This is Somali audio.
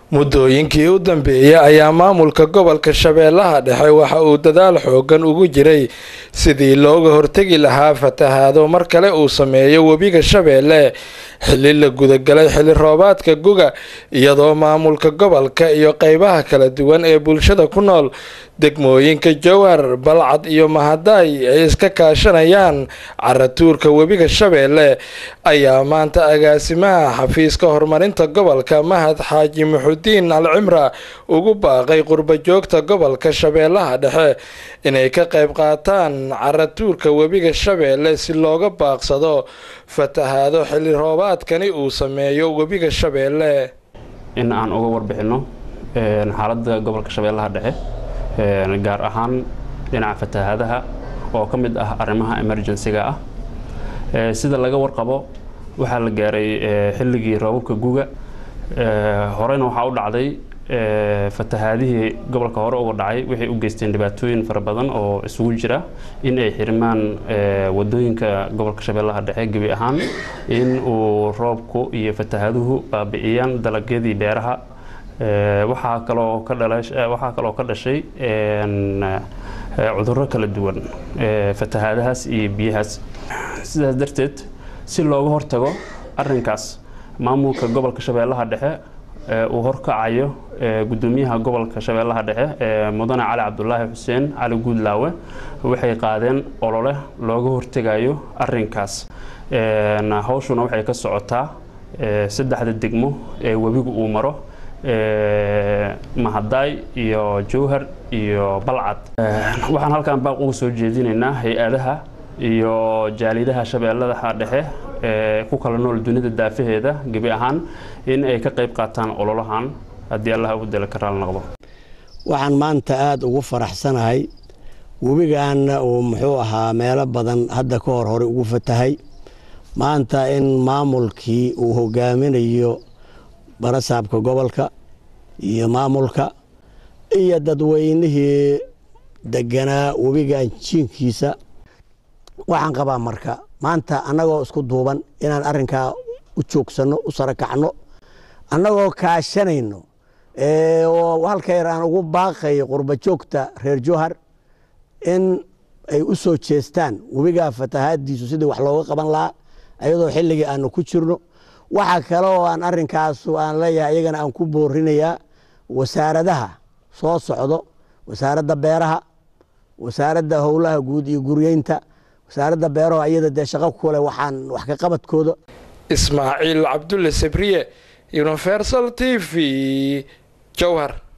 muddooyinkii u dambeeyey ayaa maamulka gobolka shabeellaha dhexe waxa uu dadaal xoogan ugu jiray sidii looga hortegi lahaa fatahaado mar kale uu sameeyo webiga shabeelle xili la gudagalay xili roobaadka guga iyadoo maamulka gobolka iyo qeybaha kala duwan ee bulshada ku nool degmooyinka jowhar balcad iyo mahadaay ay iska kaashanayaan caratuurka webiga shabeelle ayaa maanta agaasimaha xafiiska horumarinta gobolka mahad xaaji muxudiin alcimra ugu baaqay qurba joogta gobolka shabeellaha dhexe inay ka qayb qaataan caratuurka webiga shabeelle si looga baaqsado fatahaado xili roobaadkani uu sameeyo webiga shabeelle in aan uga warbixinno xaaladda gobolka shabeellaha dhexe gaar ahaan dhinaca fatahaadaha oo ka mid ah arrimaha emergensiga ah sida laga warqabo waxaa la gaaray xilligii roobabka guga horeyna waxaa u dhacday fatahaadihii gobolka hore uga dhacay waxay u geysteen dhibaatooyin fara badan oo isugu jira in ay xirmaan wadooyinka gobolka shabeellaha dhexe gebi ahaan in uu roobku iyo fatahaaduhu baabi'iyaan dalagyadii beeraha waxaa kaloo ka waxaa kaloo ka dhashay cudurro kala duwan fatahaadahaas iyo biyahaas sidaas darteed si looga hortago arinkaas maamulka gobolka shabeellaha dhexe uu horkacayo gudoomiyaha gobolka shabeellaha dhexe mudane cali cabdulaahi xuseen cali guudlaawe waxay qaadeen olole looga hortegayo arinkaas hawshuna waxay ka socotaa saddexda degmo ee webigu uu maro mahadaay iyo jowhar iyo balcad waxaan halkan baaq uga soo jeedinaynaa hay-adaha iyo jaalidaha shabeelladaha dhexe ee ku kala nool dunida daafaheeda gebi ahaan in ay ka qayb qaataan ololahan haddii allah u dela ka raal noqdo waxaan maanta aada ugu faraxsanahay webigaana uu muxuu ahaa meelo badan hadda ka hor hore ugu fatahay maanta in maamulkii uu hogaaminayo barasaabka gobolka iyo maamulka iyo dadweynihii deganaa webigan jiinkiisa waxaan qabaa marka maanta annagoo isku duuban inaan arinkaa u joogsanno u sarakacno annagoo kaashanayno oo halka yar aan ugu baaqayo qurba joogta reer jowhar in ay u soo jeestaan webigaa fatahaadiisu sidii wax looga qaban lahaa ayadoo xilligii aanu ku jirno waxaa kale oo aan arinkaas aan leeyahay iyagana aan ku boorinayaa wasaaradaha soo socdo wasaaradda beeraha wasaaradda howlaha guud iyo guryeynta wasaaradda beeraha iyada dee shaqo kule waxaan wax ka qabadkooda ismaaciil cabdulle sabriye universal t v jowhar